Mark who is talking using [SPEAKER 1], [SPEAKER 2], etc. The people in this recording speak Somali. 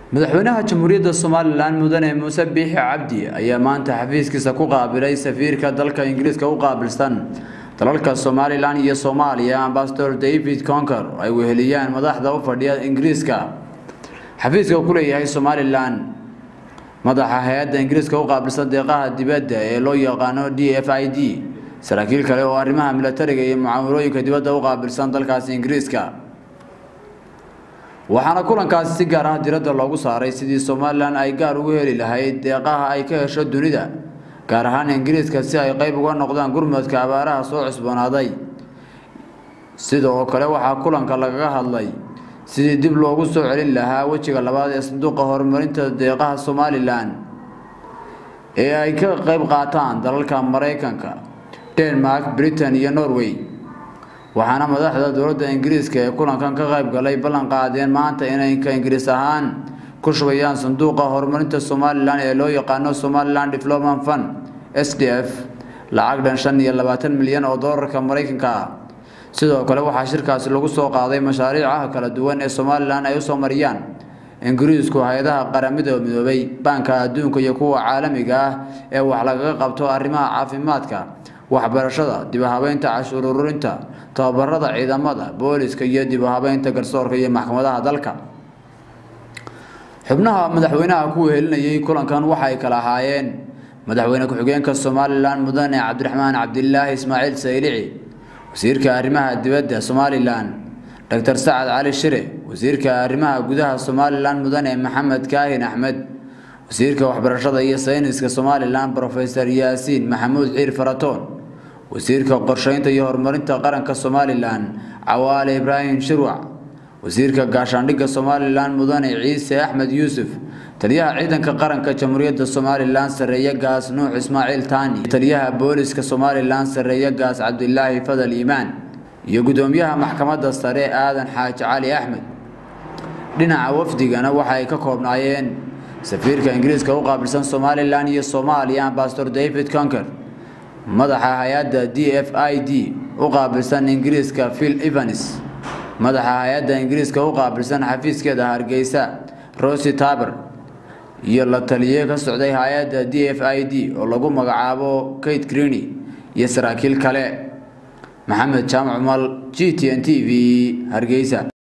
[SPEAKER 1] madaxweynaha jamhuuriyadda somalilan mudane muuse biixi cabdi ayaa maanta xafiiskiisa ku qaabilay safiirka dalka ingiriiska u qaabilsan dalalka somalilan iyo soomaaliya ambasador david conker oo ay weheliyaan madaxda u fadhiya ingiriiska xafiiska ku leeyahay somalilan madaxa hay-adda ingiriiska u qaabilsan deeqaha dibadda ee loo yaqaano d f i d saraakiil kale oo arrimaha milatariga iyo mucaamalooyinka dibadda u qaabilsan dalkaasi ingiriiska waxaana kulankaasi si gaar ah diradda loogu saaray sidii somalilan ay gaar ugu heli lahayd deeqaha ay ka hesho dunida gaar ahaan ingiriiska si ay qeyb uga noqdaan gurmadka abaaraha soo cusboonaaday sidoo kale waxaa kulanka lagaga hadlay sidii dib loogu soo celin lahaa wejiga labaad ee sanduuqa horumarinta deeqaha somalilan ee ay ka qeyb qaataan dalalka maraykanka denmark britain iyo norway waxaana madaxda dowladda ingiriiska ee kulankan ka qayb galay ballan qaadeen maanta inay ka ingiriis ahaan ku shubayaan sanduuqa horumarinta somalilan ee loo yaqaano somalilan development fund s d f lacag dhan shan iyo labaatan milyan oo doolarka maraykanka ah sidoo kale waxaa shirkaasi lagu soo qaaday mashaariicaha kala duwan ee somalilan ay usoo mariyaan ingiriisku hay-adaha qaramada midoobay baanka adduunka iyo kuwa caalamiga ah ee wax lagaga qabto arrimaha caafimaadka waxbarashada dibahabeynta cashuur ururinta tababarada ciidamada booliska iyo dibahabeynta garsoorka iyo maxkamadaha dalka xubnaha madaxweynaha ku wehelinayay kulankan waxay kala ahaayeen madaxweyne ku-xigeenka somalilan mudane cabdiraxmaan cabdilaahi ismaaciil saylici wasiirka arrimaha dibadda somalilan doctor sacad cali shire wasiirka arrimaha gudaha somalilan mudane maxamed kaahin axmed wasiirka waxbarashada iyo sayniska somalilan rofesor yaasiin maxamuud ciir faratoon wasiirka qorsheynta iyo horumarinta qaranka somalilan cawaale ibraahim shirwac wasiirka gaashaandhigga somalilan mudane ciise axmed yuusuf taliyaha ciidanka qaranka jamhuuriyadda somalilan sareeye gaas nuux ismaaciil taani taliyaha booliska somalilan sareeye gaas cabdilaahi fadal iimaan iyo gudoomiyaha maxkamadda sare aadan xaaji cali axmed dhinaca wafdigana waxa ay ka koobnaayeen safiirka ingiriiska u qaabilsan somalilan iyo soomaaliya ambasador david conker madaxa hay-adda d f i d u qaabilsan ingiriiska phil evans madaxa hay-adda ingiriiska u qaabilsan xafiiskeeda hargeysa rosy taber iyo la taliye ka socday hay-adda d f i d oo lagu magacaabo kate greeny iyo saraakiil kale maxamed jaamac umal g t n t v hargeysa